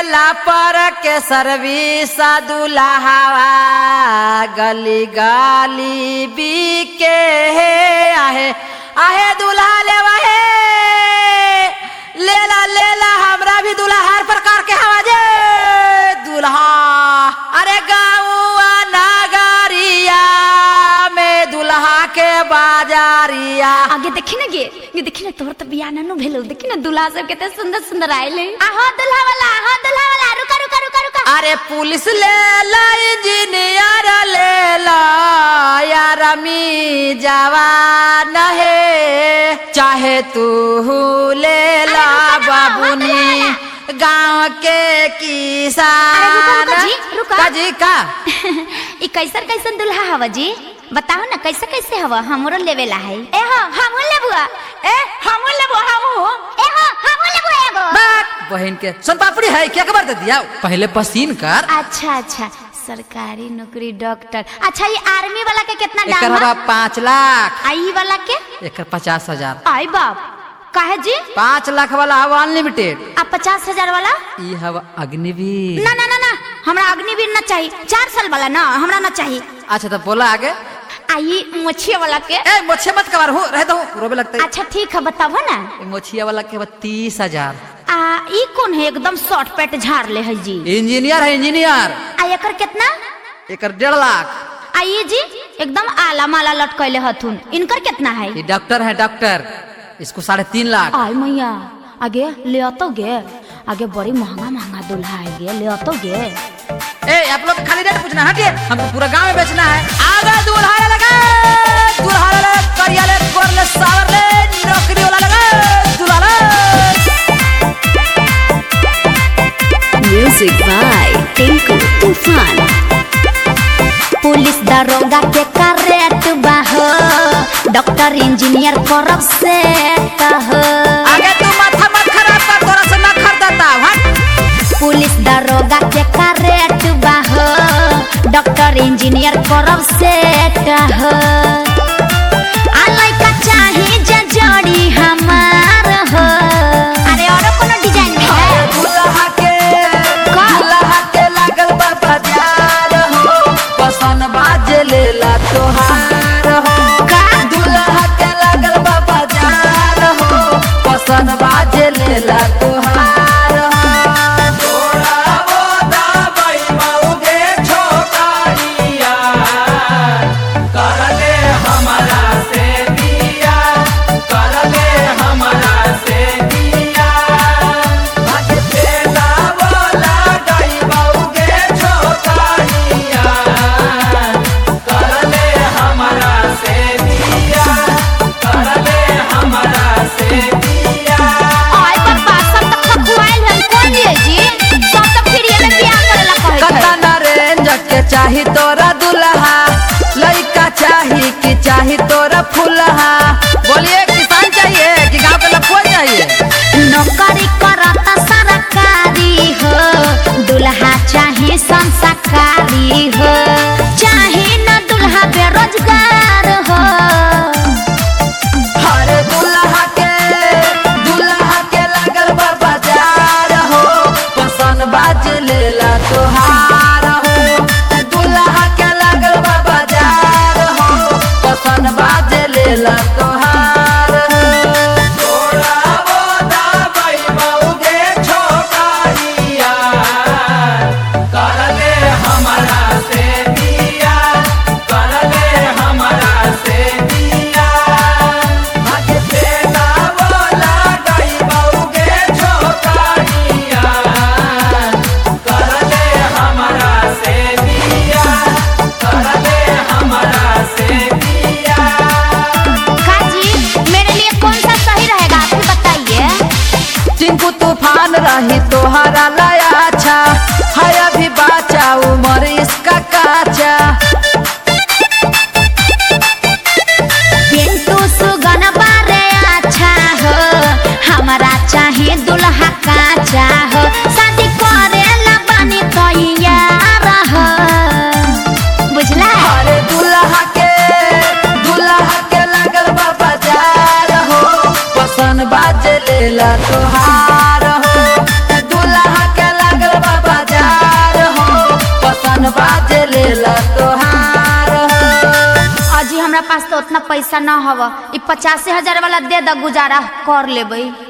लेला पर के सर्विस दुल्हावा गली गाली बीके हे आहे आहे दुल्हा लेवा हे लेला लेला हमरा भी दुल्हा हर प्रकार के हवा जे दुल्हा अरे गाँवा नगरिया में दुल्हा के बाजारिया आगे देखी ना गे ये देखी ना तोहर तो बियाह ना भेलो देखी ना दूल्हा सब कितने सुंदर सुंदर आइले आहो दूल्हा वाला आहो दूल्हा वाला रुका रुका रुका रुका अरे पुलिस ले ला इंजीनियर ले ला यार मी जवान है चाहे तू ले ला अरे रुका ना, बाबुनी गांव के किसान अरे रुका, रुका जी, रुका। का जी का ई कैसन कैसन दूल्हा हवा जी बताओ ना कैसे कैसे हवा हमरो लेवेला है ए हो हमहू लेबुआ ए हमहू लेबो हमहू ए हो हमहू लेबो एगो बात बहन के सोन पापड़ी है क्या खबर दे दिया पहले पसीन कर अच्छा अच्छा सरकारी नौकरी डॉक्टर अच्छा ये आर्मी वाला के कितना एकर दाम हवा है पाँच लाख आई वाला के एकर पचास हजार आई बाप काहे जी पाँच लाख वाला हवा अनलिमिटेड आ पचास हजार वाला ई हवा अग्निवीर ना ना ना ना हमरा अग्निवीर ना चाहिए चार साल वाला ना हमरा ना चाहिए अच्छा तो बोला आगे आई मोछिया वाला के ए मोछे मत कबार हो रहता हूँ रोबे लगता है अच्छा ठीक है बताबो ना ए, मोछिया वाला के बाद तीस हजार आ ई कौन है एकदम शॉर्ट पैट झाड़ ले है जी इंजीनियर है इंजीनियर आ एकर कितना एकर डेढ़ लाख आ ये जी एकदम आला माला लटकैले हथुन इनकर कितना है ये डॉक्टर है डॉक्टर इसको साढ़े तीन लाख आय मैया आगे ले आतो गे आगे बड़ी महंगा महंगा दूल्हा है गे ले आतो गे ए आप लोग खाली रेट पूछना हटिए हमको पूरा गांव में बेचना है आगे दूल्हा ले लगा दूल्हा ले लगा, करिया ले गोर ले सावर ले नौकरी वाला लगा दूल्हा ले म्यूजिक बाय टिंकू तूफान पुलिस दरोगा के करेट बाहो डॉक्टर इंजीनियर करब से कहो आगे तू माथा मत खराब कर तोरा से ना खरीदता हट पुलिस दरोगा के करेट बाहो डॉक्टर इंजीनियर करब से कहो आ लइका चाही जे जोड़ी हमार हो अरे और कोनो डिजाइन में है दूल्हा के दूल्हा के लागल बा बाजार हो पसन बाजे लेला तोहार हो का? दूल्हा के लागल बा बाजार हो पसन बाजे लेला तोहार हो आय पापा सब तक खखुआइल है कोई लिए जी सब तक फिर ये में बियाह करेला कहै छै कतना रेंज के चाही तोरा दुल्हा लइका चाही कि चाही तोरा फुलहा बोलिए किसान चाहिए कि गांव के लफुआ चाहिए नौकरी करता सरकारी हो दुल्हा चाहे संस्कारी हो चाहे न दुल्हा बेरोजगार हो हर दुल्हा के दुल्हा के लागल बा बाजार हो पसन बाज लेला तोहार हो दुल्हा के लागल बा बाजार हो पसन बाज लेला तोहार हो काजी मेरे लिए कौन सा सही रहेगा आप ही बताइए टिंकू तूफान रही तोहरा लाया अच्छा है अभी बाचा उम्र इसका काचा पिंटू सुगन बारे अच्छा हो हमारा चाहे दुल्हा काचा हो शादी करे ला बानी तैयार हो बुझला अरे दुल्हा के दुल्हा के लागल बा बाजार हो पसन बाज लेला तोहार हो दुल्हा के लागल हमरा पास तो उतना पैसा न हव ई पचासी हजार वाला दे द गुजारा कर लेबै